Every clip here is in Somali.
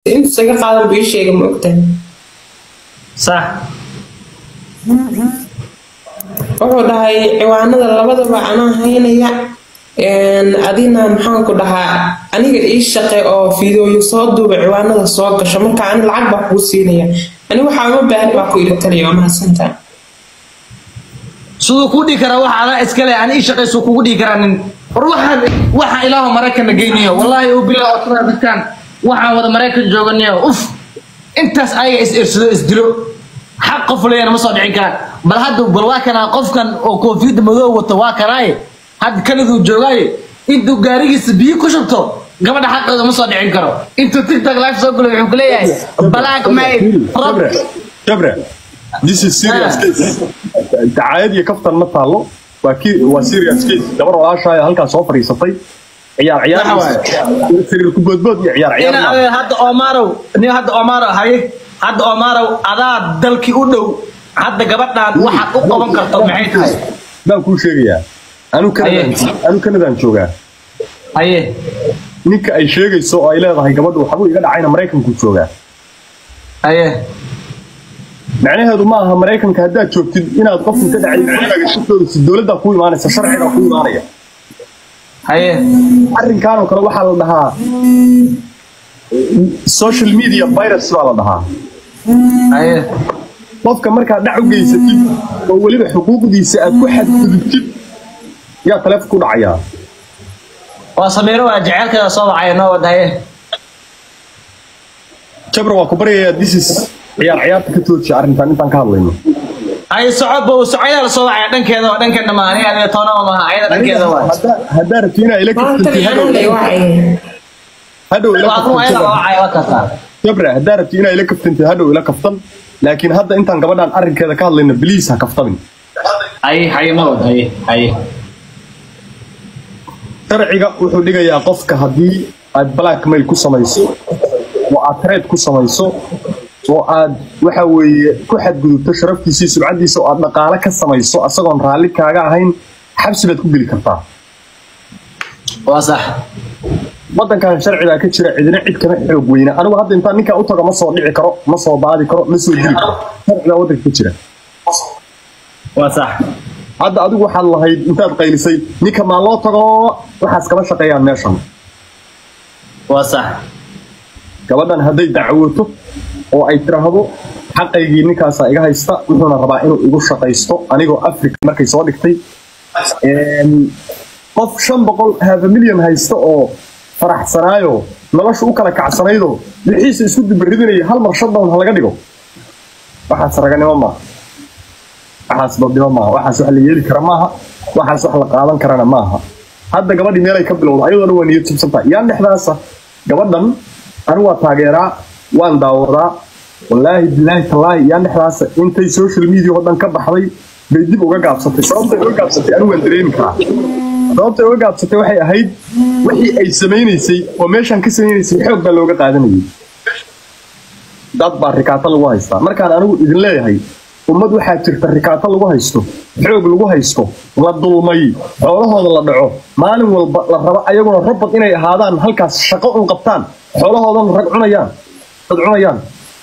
intuu isaga qaadan buu ii sheegay ma ogtahay sax wuxuu dhahay ciwaanada labadaba anaa haynaya adina maxaan ku dhahaa aniga ii shaqe oo fiidooyo soo duuba ciwaanada soo gasho marka ani lacag baa kuu siinaya ani waxaa uma baahan baa ku iri taliya waa mahadsantaa siduu kuu dhihi karaa waxa adaa iskale aan ii shaqayso kugu dhihi karaa nin war waxaan waxaa ilaahu maraykanna geynayo wallaahi oo bilaa oo tira dadkan waxaan wada maraykan jooganiyo uf intaas ayaga is irsado is dilo xaq qof leeyana ma soo dhicin karaan bal hadda bal waa kanaa qofkan oo koofiyadda madow wato waa kanaaye hadda kanaduu joogaaye intuu gaarigiisa biyo ku shubto gabadha xaqeeda ma soo dhicin karo intuu tiktok live soo gulo wuxuu ku leeyahay black maid rab Jabre, Jabre, this is serious Ah. case. Dacaayad iyo kaftan ma taalo. Waa ki waa serious case. Gabar walaashaaya halkaa soo fadhiisatay. Ciyaar ciyaar. Waxa Sariir ku boodbood iyo ciyaar ciyaar. ina ma. adeer hadda Omarow ni hadda Omarow haye hadda Omarow adaa dalkii u dhow hadda gabadhan waxaad u qaban karto maxay tahay Baan kuu sheegayaa. Anu Kanadaan Aye. anu Kanadaan joogaa. haye Ninka ay sheegayso oo ay leedahay gabadhu waxbuu iga dhacayna Maraykanku joogaa. haye macnaheedu ma aha maraykanka haddaad joogtid inaad qofku ka dhacay gurigaaga shaqadooda si dowladda ku imaanaysa sharciga ku imaanaya haye arrinkan oo kale waxaa la dhahaa social media virus baa la dhahaa haye qofka markaad dhac u geysatid oo weliba xuquuqdiisa aad ku xadgudubtid yaa taleefon ku dhacayaa waa Samiiro waa jaceelkeeda soo wacay noo wada haye jabra waa ku baryayaa this is ciyaar ciyaarta ka toojiya arrintan intaan ka hadlayno haye socobo socoyaa la soo wacay dhankeeda waa dhankeena ma ani adiga toona ma aha ayada dhankeeda waa Haddaa- haddaa rabti inaa ila maanta kaftantid anaa lay wacay hadhow ila waa kuma ayada la kaftantid wacay waa kasaa jabra haddaa rabti inaa ila kaftantid hadhow ila kaftan laakiin hadda intaan gabadhaan arrinkeeda ka hadlayno biliis ha kaftamin haye haye ma wada haye haye sharciga wuxuu dhigayaa qofka haddii aad blackmail ku samayso oo aad trade ku samayso oo aad waxa weeye ku xadgudubto sharaftiisa iyo sumcaddiisa oo aad dhaqaale ka samayso asagoon raalli kaaga ahayn xabsi baad ku geli kartaa waa sax waddankan sharcigaa ka jira cidina cid kama xoog weyna anigu hadda intaan ninkaa u tago ma soo dhici karo ma soo baadi karo ma soo dili karo sharcigaa waddanka ka jira waa sax hadda adigu waxaad lahayd intaad qaylisay ninka maa loo tago waxaas kama shaqeeyaan meeshan waa sax gabadhan hadday dacwooto oo ay tiraahdo xaqaygii ninkaasaa iga haysta wuxuuna rabaa inuu igu shaqaysto anigoo africa markay soo dhigtay Een, qof shan boqol half a million haysta oo faraxsanaayo nolosha u kala kacsanaydo wixiisa isku dubaridinaya hal mar shutdown ha laga dhigo waxaas raganimo maaha waxaas dadnimo maaha waxaas wax la yeeli kara maaha waxaas wax la qaadan karana maaha hadda gabadhii meelay ka bilowda ayadoo dhan waa niyad jabsantahay yaa dhexdaasa gabadhan anigu waa taageeraa waan daawadaa wallaahi bilaahi tallaahi yaa dhexdaasa intay social media oo dhan ka baxday bay dib uga gaabsatay sababtay uga gaabsatay anigu waan dareemi karaa sababtay uga gaabsatay waxay ahayd wixii ay samaynaysay oo meeshan ka samaynaysay xoog baa looga qaadanayay dad baa rikaato lagu haystaa markaan anigu idin leeyahay ummad waxaa jirta rikaato lagu haysto xoog lagu haysto la dulmay xoolahooda la dhaco maalin walba la rabo ayaguna robot inay ahaadaan halkaas shaqo un qabtaan xoolahoodana rag cunayaan dad cunayaan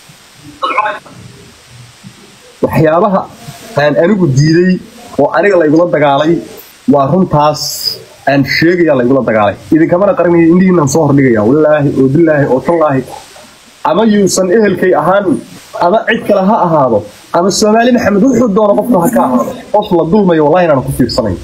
waxyaabaha aan anigu diiday oo aniga laygula dagaalay waa runtaas aan sheegaya laygula dagaalay idinkamana qarinayo indhihiinaan soo hordhigaya wallaahi oo bilaahi oo tallaahi ama yuusan ehelkay ahaan ama cid kale ha ahaado ama soomaali maxamed wuxuu doono qofka ha ka ahaado qof la dulmayo wallahi inaan ku fiirsanayn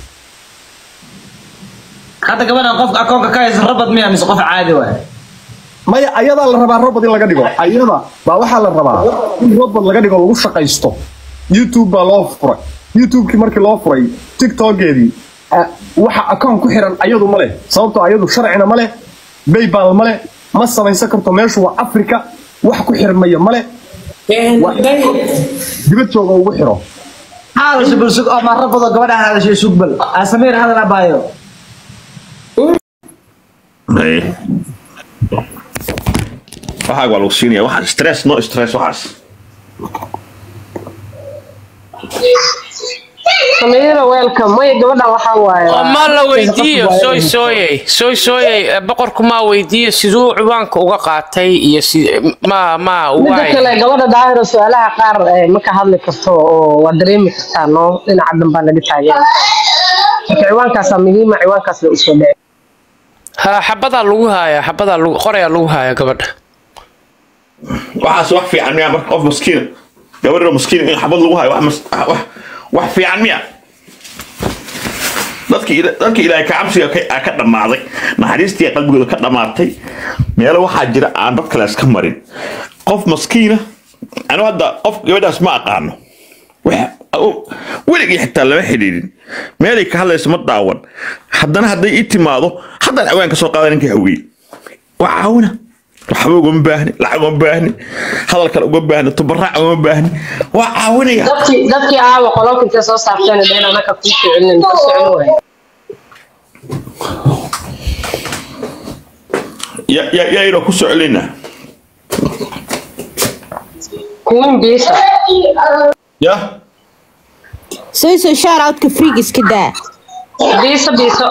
hadda gabadhan qofka akoonka ka haysa rabad miya mise qof caadi waay maya ayadaa la rabaa robot in laga dhigo ayada baa waxaa la rabaa in robot laga dhigo lagu shaqaysto youtube baa loo furay youtubekii markii loo furay tiktokeedii ah, waxa akoon ku xiran ayadu ma leh sababtoo ayadu sharcina ma leh baybal ma leh ma samaysan karto meeshu waa africa wax ku xirmaya ma leh dibad jooga ugu xiro hadasha bulsug oo ma rabado gabadha hadashay sugbal asamiir hadal abaayo Haye. waxaaga waa lagu siinaya waxaas stress no stress waxaas sameeyada weelka may gabadha waxaa waaye oo ma la weydiiyo sooy sooyey sooy sooyey eh, boqorku maa weydiiyo siduu ciwaanka uga qaatay iyo si ma ma midda waay kale gabadha daahiro su-aalaha qaar eh, ma ka hadli karto oo waa dareemi kartaa no dhinaca danbaa laga taageera marka ciwaankaasaa muhiima ciwaankaas la usoo dhici ha xabadaa lagu haaya xabadaa lagu qorayaa lagu haaya gabadha waxaas wax fiican miya marka qof maskiina gabadha maskiina in xabad lagu hayo wax mas- wax wax fiican miya dadki ila- dadki ilaahay ka cabsiga ka aa ka dhammaaday naxariistii qalbigooda ka dhammaatay meelo waxaa jira aan dad kale iska marin qof maskiina anu hadda qof gabadhaas ma aqaano wax- o- weligii xitaa lama xidhiidhin meelay ka hadlayso ma daawan haddana hadday ii timaado haddaan awaan ka soo qaada ninka haween waa caawina waxba ugama baahni lacag ugama baahni hadal kale ugama baahni tubaraac ugama baahni waa caawinaya dadkii dadkii aawa qololka intay soo saarteen dheen anaka kuu ficilin ka socon waay Ya- ya- yaynoo ku soo celinaa kuwin biisa ya soo soo shout outka freak iska daa biisa biiso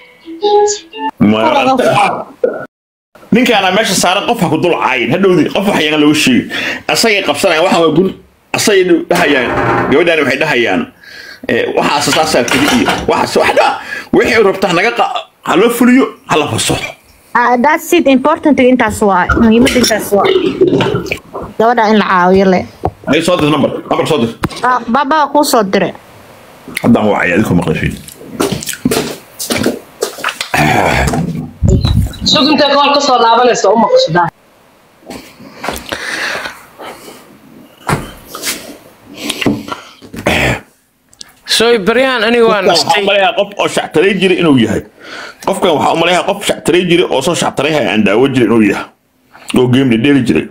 Ma- ninkaana meesha saaran qof ha ku dul caayin hadhowdii qof wax yaga looga sheegi asagay qabsanayaan waxaan waa gun asagay dhahayaan gabadhaani waxay dhahayaan eh, waxaas saasaa keli iyo waxaas wax dha wixii rabtaa naga qa ha loo fuliyo ha la fasaxo Ah, that's it important intaas waa muhiimada intaas waa gabadha in la caawiyo le ay soo dir number number soo dir Ah, baba kuu soo dire haddaan wacaya adinku maqashiin sug intay kool kasoo laabanaysa u maqasho daahir sooy baryahan aniga waa waxaan nastay umaleeyaa qof oo shactaray jira inuu yahay qofkan waxaa umaleeyaa qof shactaray jira oo soo shactaray haya aan daawo jira inuu yahay oo game dhedheeli jiray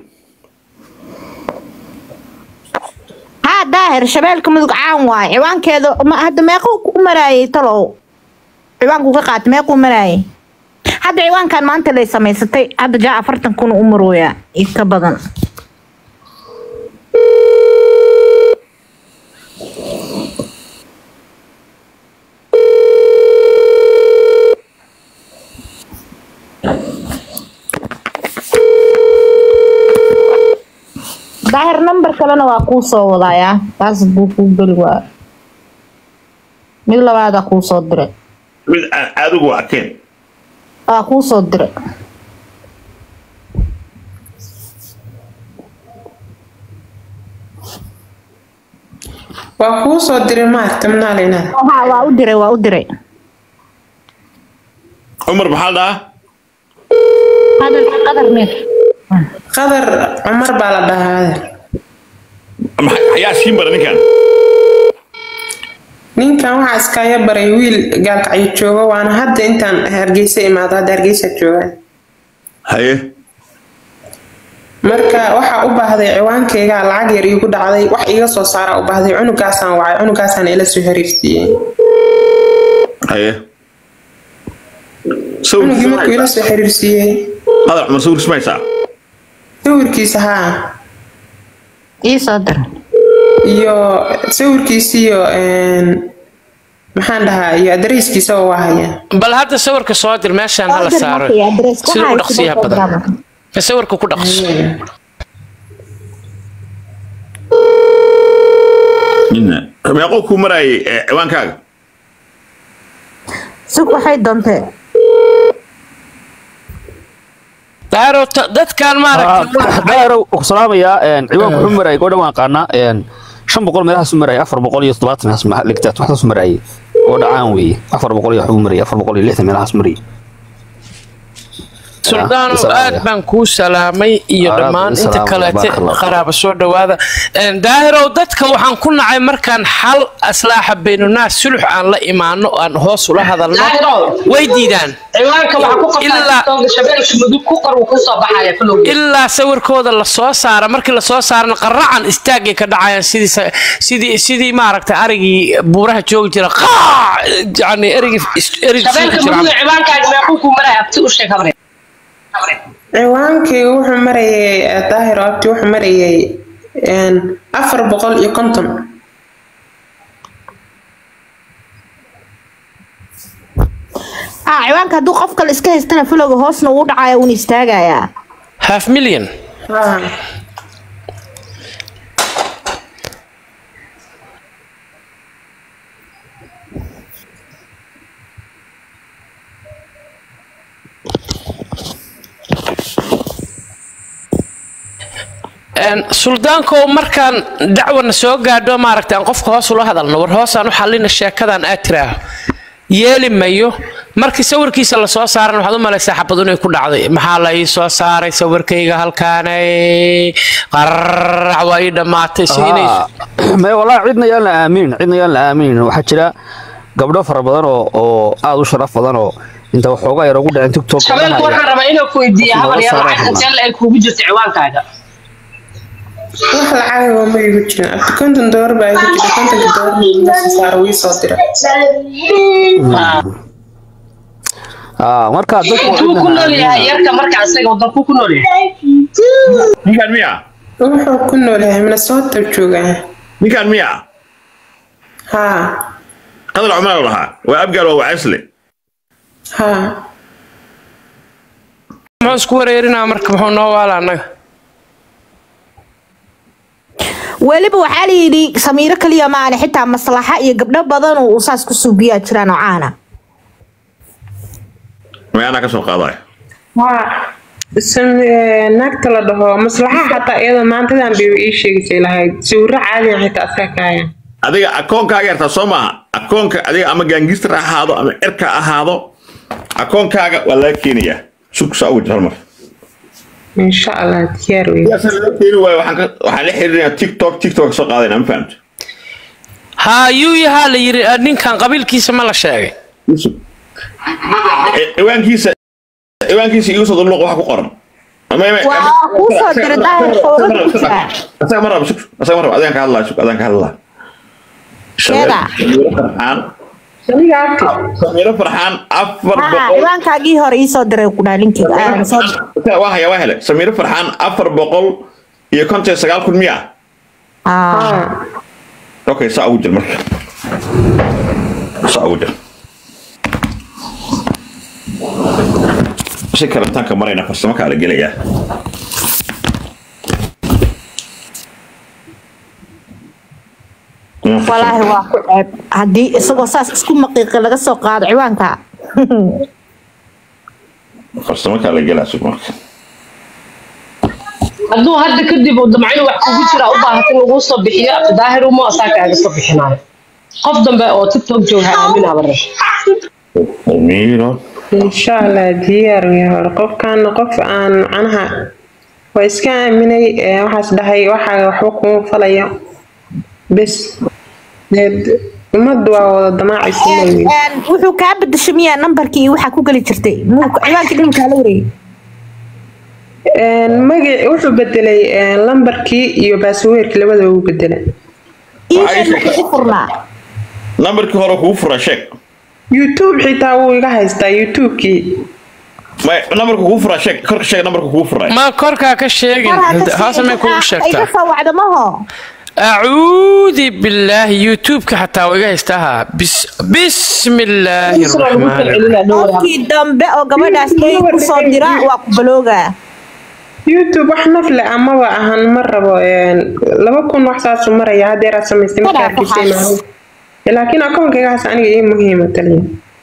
haa daahir shabeelka mudug caan waaye ciwaankeeda ma- hadda meequu ku maraayay talow ciwaanku ka qaatay meequu maraayay hadda ciwaankan maanta lay samaysatay hadda jaa afartan kun u marooyaa iyo ka badan daahir number kalena waa kuu soo wadayaa taas buu kuu geli waa mid labaadaa kuu soo diray mid aan adigu arkeen waa kuu soo diray waa kuu soo diray maarta manaalinada Haa, waa u diray waa u diray cumar maxaa dhahaa hadal qadar mir qadar cumar baa la dhahaa Maxaa- ayaa siin bara ninkan ninkan waxaa iskaaga baray wiil gaalkacyo jooga waana hadda intaan hargeysa imaado hadda hargeysa joogaan haye marka waxaa u baahday ciwaankayga lacag yar iigu dhacday wax iiga soo saara u baahday cunugaasaan wacay cunugaasaan ila soo xiriirsiiyey haye cunugii markuu ila soo xiriirsiiyey hadal cumar sawir ismaysaa sawirkiisa haa ii soo diray iyo sawirkiisiyo een, maxaan dhahaa iyo adareyskiisa oo waa haya bal hadda sawirka soo dir meeshaan hala saaro sida u dhaqsiyaha badan ka sawirka ku dhaqso Nina, meequu kuu maraayay eh, ciwaankaaga sug waxay doontee daaro dadkan maaragtay daaro ku salaamayaa ciwaanku wuxuu marayay gabadha waan qaanaa shan boqol meelahaas u marayay afar boqol iyo toddobaatan meelahaas ligtaad waxdaas u marayay oo dhacaan weeye afar boqol iyo waxbuu marayay afar boqol iyo lixdan meelahaas marayay suldaano aad baan kuu salaamay iyo Waalaikum dhammaan inta salaam, kaleete barakallah. qaraaba soo dhawaada daahirow dadka waxaan ku nacay markaan xal aslaaxa baynunaas sulux aan la imaano aan hoos ula hadalno Daahirow. way diidaan ciwaanka waxaa ku Ilaa- qabtaa shabeelka mudug ku qor uu kusoo baxaya falowgeed ilaa sawirkooda lasoo saara markii lasoo saarana qaracan istaagay ka dhacayaan sidii sa- sidii sidii maaragtay arigii buuraha joogi jira qaac yani erigii erigii shabeelka jira mudug ciwaankaaga meequu ku maraya abti u sheeg habre ciwaankayga wuxuu marayay eh, daahir abti wuxuu marayay een, afar boqol iyo konton ah ciwaanka hadduu qof kale iska haystana filowga hoosna uu dhacaya uuna istaagayaa half million haa Een, suldaankow markaan dacwana soo gaadho maaragtay aan qofka hoos ula hadalno war hoosaan u xallina sheekadan aad tiraaho yeeli mayo markii sawirkiisa lasoo saaran waxaad u malaysaa xabad inay ku dhacday maxaa la ii soo saaray sawirkayga halkaanay qararac waa ii dhammaatay si inay may wallaahi cidna yaan la aaminin cidna yaan la aaminin waxaa jira gabdho fara badan oo oo aad u sharaf badan oo inta waxoogaa yar ugu dhaceen tiktok shabeelku waxaan rabaa inaan ku weydiiya habar yar Saaran. lacag intee la-eg kuugu jirta ciwaankaaga wax lacag waa ma igu jirin abdi konton doolar baa igu jira kontonka doolar meesha saara wii soo dira Ah, marka dadku intuu ku nool yahay yarka marka asaga wadankuu ku nool yahay ninkaan miya wuxuu ku nool yahay minnesota joogaa ninkaan miya haa qadal cumar lahaa waa abgaal waa wacaysle haa muxuu isku wareerinaa marka muxuu noo waala annaga weliba waxaa la yidhi samiiro kaliya maane xitaa maslaxa iyo gabdho badan oo uu saas ku suubiyaa jiraan oo caana may anaa ka soo qaadaya waa sam- naagta la dhaho maslaxa xataa iyada maantadan bay ii sheegisay lahayd sawirro caadiyan xitaa asaga kaaya adiga akoonkaaga yartaa soo maaha akoonka adiga ama gaangistar ha ahaado ama cirka ha ahaado akoonkaaga waa laga keenayaa sug saa ugu jir hal mar insha allah diyaar wey sidaas laga keeni waayo waxaan ka- waxaan la xiriirinayaa tiktok tiktok ka soo qaadayna ma fahamto haa yuu yahaa la yidhi ah, ninkan qabiilkiisa ma la sheegay Yusuf. E- ciwaankiisa ciwaankiisa igu soo dulluuq waxa ku qoran Ma- ma- Waa kuu soo diray daahir fowradiisa. asaga ma rabo sug asaga ma rabo adaan ka hadlaa sug adaan ka hadlaa Keeda? Samiiro farxaan aniga abti samiiro farxaan afar haa boqol ciwaankaagii hore ii soo diray ku dhaha linkiga ah, soo diray. waa haya waa hele samiiro farxaan afar boqol iyo konton iyo sagaal kun miya Ah. haa okay saa ugu jir marka saa ugu jir si karantaanka marayna farsamo kaa la gelayaa walaahi waa ku ceeb haddii isagoo saas isku maqiiqi laga soo qaado ciwaanka farsamo kaa la gelaa sug marka hadduu hadda kadib uu damcaynu wax kugu jira u baahatin laguu soo bixiyo daahir uma asaa kaaga soo bixinayo qof dambe oo tiktok jooga ha aamin habare samiiro insha allah diyaar wey hore qofkaana qof aan macnaha waa iska aaminay ee waxaas dhahay waxaa waxba kuma falayo bes Deed, ummaddu waa wada damaacaysa leeyihiin Een, wuxuu kaa bedeshay miyaa nambarkii iyo waxaa ku geli jirtay Muu- ciwaankii dhan kaa la wareegay magac wuxuu bedelay een, lambarkii iyo baasweerkii labadaba uu bedelay email ma kugu furnaa nambarkii hore kugu fura sheeg youtube xitaa wuu iga haystaa youtubekii may nambarka kugu fura sheeg korka sheeg nambarka kugu furay ma korkaa ka sheegin hoose may kugu iga sheegtaa soo wacda maho acuudi billaahi youtubeka xataa waa iga haystaa bis bismi illaahi raxmaani raxiim qofkii dambe oo gabadhaas ay ku soo dira waa ku baloogaa youtube wax nafle amaba ahan ma rabo een, laba kun wax saasu maraya hadeeraad samaystay markaa Walaal, arkisay waxaas. maaha laakiin akoonkaygaas aniga ii muhiima taliya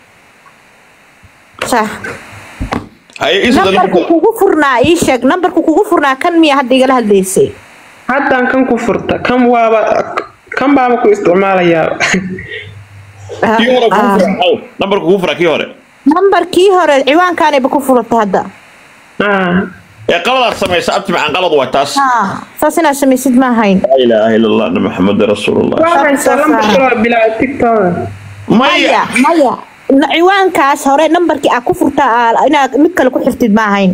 Sah. haye isu nambarku kugu furnaa ii sheeg nambarku kugu furnaa kan miya hadda igala hadlaysay haddaan kan ku furta kan waaba kan baaba ku isticmaalayaa kii hore kugu fura aw nambarka kugu fura kii hore nambarkii hore ciwaankaanayba ku furatay hadda Ah, ee qaladaad samaysa abti macaan qalad waa taas haa saas inaad samaysid ma ahayn laa ilaaha ila allah na maxamed rasuulullah waa haysaa lambar kaloo bilaa tiktoka maya maya Na- ciwaankaas hore nambarkii aad ku furtaa aa- inaad mid kale ku xirtid ma ahayn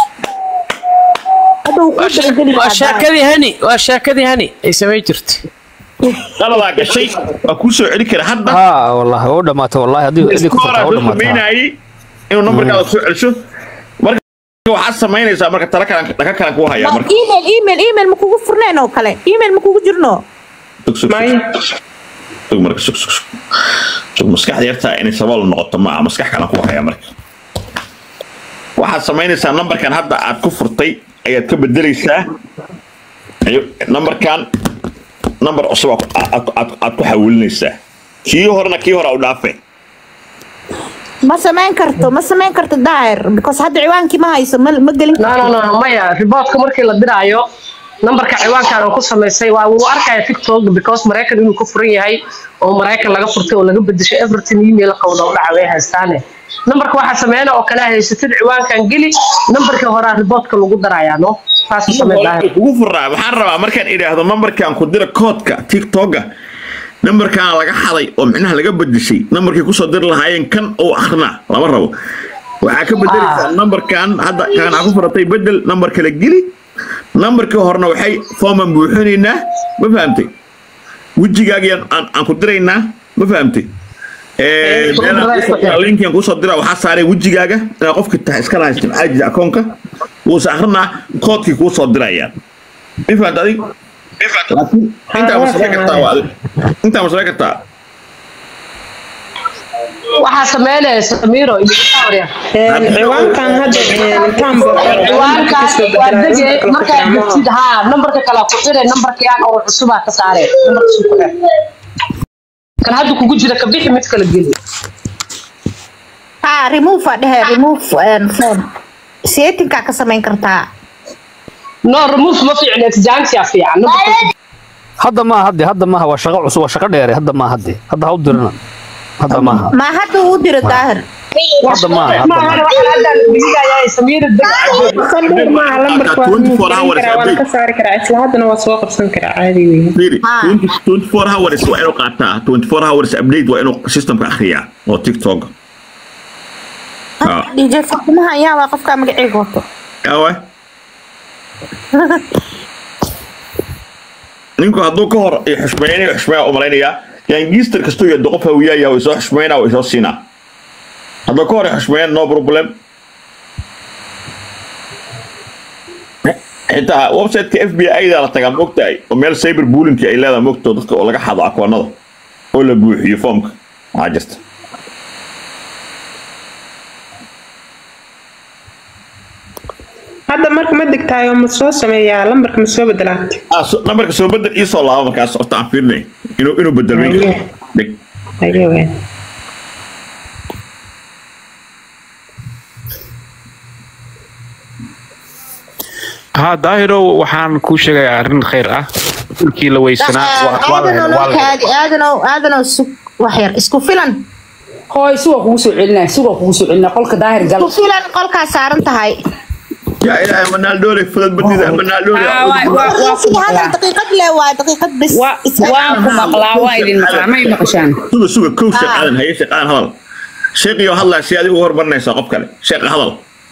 hadda wuu kuu dabageli waa lahaa. sheekadii hani waa sheekadii hani ay samay jirtay qaladaa gashay waa kuu soo celi kara hadda ها والله هو دماته والله هذه هذه iska كفرت horaa هو soo دماته samaynayay inuu nambarkaada soo celiso marka waxaad samaynaysaa marka tala kalan dhaka kalan kuu hayaa marka email email email ma kugu furneen oo kale email ma kugu jirno Sug, sug, sug. may sug marka sug sug sug sug maskaxda yartaa inay sabool noqoto maaha maskax kalan ku haya marka waxaad samaynaysaa nambarkan hadda aad ku furtay ayaad ka bedelaysaa Ayo- nambarkan nambar cusub aad- aad aad- aad ku xawilinaysaa kii horena kii hore u dhaafe ma samayn karto ma samayn karto daahir because hadda ciwaankii ma hayso ma ma gelin no no no maya riboodka markii la diraayo nambarka ciwaankan oo ku samaysay waa wuu arkaya tiktok because maraykan inuu ka furan yahay oo maraykan laga furtay oo laga bedeshay everton email qowda u dhaca way haystaane nambarka waxaa sameeyana oo kale haysatid ciwaankan geli nambarkii horaa riboodka lagu darayaa no saas u samee daahir ugu furaa waxaan rabaa markaan idhaahdo nambarkan ku dira koodka tiktoka nambarkan laga xaday oo micnaha laga bedeshay nambarkii kusoo diri lahaayeen kan oo akhrina lama rabo waxaa ka bedelaysaa nambarkan hadda kan aa ku furatay bedel nambar kale geli nambarkii horena waxay fooman buuxinaynaa ma fahamtay wejigaagiyan aan aan ku diraynaa ma fahamtay Eh, meelaan kusoo- linkigan kusoo dira waxaa saaray wejigaaga inaad qofki tahay iska lahaystin caajis akoonka wuuse akrinaa koodkii kuu soo dirayaan ma fahamta adig laakiin intaa ma samayn kartaa waa adig intaa ma samayn kartaa waxaa sameynaya samiro iyo Victoria. ciwaankan hadda intaan ciwaanka waa dege markaa gurtid haa nambarka kale ku xire nambarkayaan oo cusubaa ka saare nambarka cusub ku xir kan hadda kugu jira ka bixi mid kala geli ha remove aa dhehe remove een, phone settingkaa ka samayn kartaa no remove ma fiicna exjansia fiican nambarka hadda maaha hadde hadda maaha waa shaqo cusub waa shaqo dheere hadda maaha hadde hadda ha u dirina hadda maaha ma hadda uu diro daahir hadda maaha hadda maahan maaha waxaan hadda dhigayaa samiro deg Sandhir maaha lambarka waa 24 remove hours karaa waan update. ka saari karaa isla haddana waa soo qabsan karaa caadi weeye fiiri Ah. 20 24 hours waa inuu qaataa 24 hours update waa inuu systemka akhriyaa oo tiktok Ah. dj fatimaha ayaa waa qofka magaciiga wato awe ninku hadduu ka hor xushmeynayo xushmeeya u malaynayaa yangister kastuu yado qof hawiyaaya way soo xushmeynaa way soo siinaa hadduu ka hor xushmeeyan no problem xitaa websiteka f b i da la tagaa moogtahay oo meel cyber bullyingki ay leedahay moogto dadka oo laga xado akoonada oo la buuxiyo foomka waxaa jirta hadda marka ma degtaayo ma soo sameeyaa lambarka ma soo bedelaatay Ah, so- nambarka soo bedel ii soo laabo markaas horta aan fiirinay inuu inuu bedelmay Haye. Deg. Haye weyn. ها داهرو waxaan kuu sheegayaa arrin khayr ah dhulkii la weysanaa waa- waa la helay, waa la helay. aadanow aadanow aadanow sug wax yar isku filan hooy suga kugu soo celinaya suga kugu soo celinaya qolka daahir gal isku filan qolkaa saaran tahay yaa ilaahay manaaldoole fudad badida manaaldoole Aa, waa- waa- waa ku sida hadal maqlaa. daqiiqad le waa daqiiqad bis Waa- waan ku maqlaa waa idin maqlaa may maqashaan suga suga kow sheekh Ah. aadan haye sheekh aadan hadal sheekhiyo hadlaa si adigu hormarinaysaa qof kale sheekha hadal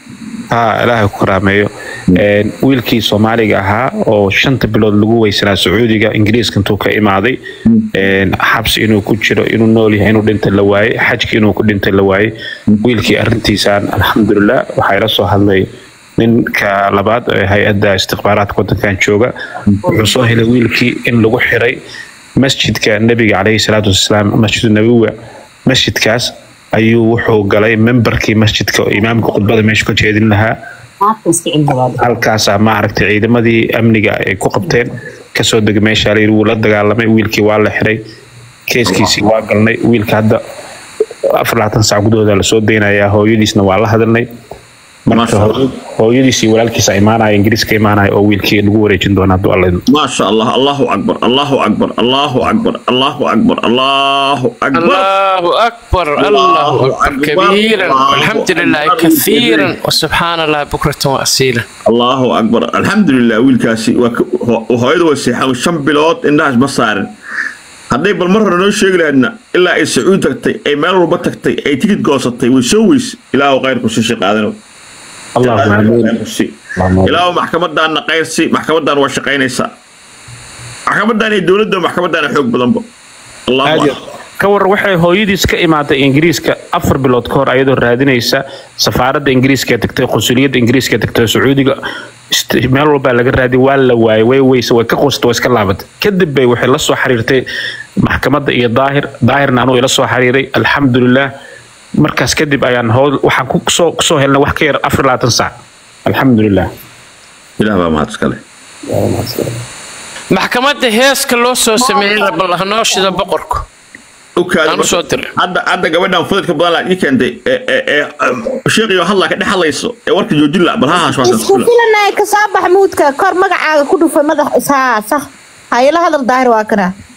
haa ilaahay ku karaameeyo Een, wiilkii soomaaliga ahaa oo shanta bilood lagu weysanaa sacuudiga ingiriiska intuu ka imaaday een, xabsi inuu ku jiro inuu nool yahay inuu dhinta la waayey xajki inuu ku dhintay la waayey wiilkii arrintiisaan alxamdulilah waxaa ila soo hadlay ninka labaad ee hay-adda istikhbaaraadka wadankan jooga wuxuu soo helay wiilkii in lagu xiray masjidka nebiga caleyhi salaatu wasalaam masjidu nabiga masjidkaas ayuu wuxuu galay membarkii masjidka oo imaamka khudbada meesha ka jeedin lahaa maanta iska cilmibaad halkaasaa maaragtay ciidamadii amniga ay ku qabteen kasoo degay meesha la yidhi wuu la dagaalamay wiilkii waa la xiray keeskiisii waa galnay wiilka hadda afar labaatan saac gudahooda lasoo daynayaa hooyadiisna waa la hadalnay marka Masha Allah. hooy- hooyadiisii walaalkiisa imaanaya ingiriiska imaanaya oo wiilkii lagu wareejin doona hadduu alla idmo ما شاء الله الله أكبر الله أكبر الله أكبر الله أكبر الله أكبر الله أكبر الله أكبر كبيرا والحمد لله كثيرا وسبحان الله بكرة وأصيلا الله أكبر الحمد لله ويلكاسي وهايدو وسيحة وشم بلوت إنهاش بصارن hadday bal mar hore noo sheegi lahaydna ilaa ay sacuud tagtay ay meel walba tagtay ay tikid goosatay way soo weys ilaahu khayrku si shaqaadano allahuma amiin ilaahu maxkamadaana qayrsi maxkamadan waa shaqaynaysaa maxkamadan iyo dowladda maxkamadaana xoog badanba allahu aad iyo- akbar ka waran waxay hooyadiis ka imaaday ingiriiska afar bilood ka hor ayadoo raadinaysa safaaradda ingiriiska ee tagtay qunsuliyadda ingiriiska ee tagtay sacuudiga ist- meel walbaa laga raadiyay waa la waayay way weyse way ka qusta way iska laabatay kadib bay waxay la soo xiriirtay maxkamadda iyo daahir daahirna anuu ila soo xiriiray alxamdulilah markaas kadib ayaan howl waxaan ku soo kusoo helnay wax ka yar afar iyo labaatan saac alxamdulilah ilaah baa mahad iskale maxkamadda heeska loo soo sameeyey bal hanoo shida boqorku Aan u soo diray. hadda hadda gabadhan fudadka badan laa ii keentay ee ee sheeqiyo hadlaa ka dhex hadlayso ee warka joojin la bal ha haas isku filanay ka soo bax muudka kor magacaaga ku dhufay madax isaa sax ha ila hadal daahir waa kana